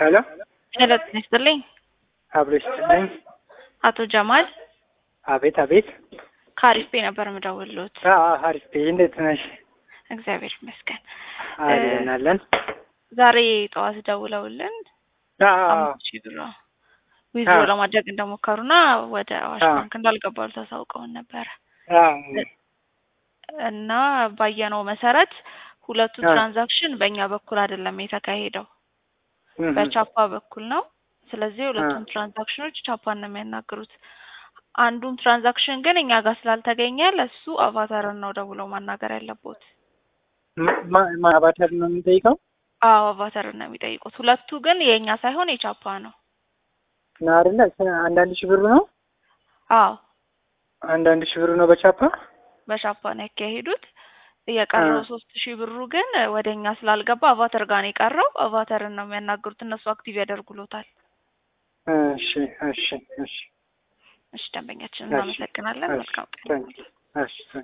ሄሎ ሄሎ ጤና ይስጥልኝ። አብሮ ይስጥልኝ። አቶ ጀማል አቤት አቤት። ከአሪፍ ቤ ነበር የምደውልሎት። አሪፍ ቤ እንዴት ነሽ? እግዚአብሔር ይመስገን። አለን አለን። ዛሬ ጠዋት ደውለውልን አምስት ሺህ ብር ዊዝድሮ ለማድረግ እንደሞከሩና ወደ አዋሽ አዎ። ባንክ እንዳልገባሉ ታሳውቀውን ነበረ እና ባየነው መሰረት ሁለቱ አዎ። ትራንዛክሽን በእኛ በኩል አይደለም የተካሄደው በቻፓ በኩል ነው። ስለዚህ ሁለቱም ትራንዛክሽኖች ቻፓን ነው የሚያናግሩት። አንዱም ትራንዛክሽን ግን እኛ ጋር ስላልተገኘ ለሱ አቫታርን ነው ደውለው ማናገር ያለቦት። ማባተር ነው የምንጠይቀው አዎ አቫታርን ነው የሚጠይቁት። ሁለቱ ግን የእኛ ሳይሆን የቻፓ ነው። ነው አይደለ? አንዳንድ ሺህ ብሩ ነው አዎ አንዳንድ ሺህ ብሩ ነው በቻፓ በቻፓ ነው ያካሄዱት። የቀረው አ። ሶስት ሺህ ብሩ ግን ወደ እኛ ስላልገባ አቫተር ጋር ነው የቀረው። አቫተርን ነው የሚያናግሩት። እነሱ አክቲቭ ያደርጉሎታል። እሺ እሺ እሺ እሺ ደንበኛችን እሺ። እናመሰግናለን። እሺ። መልካም ቀን። ታንኪ እሺ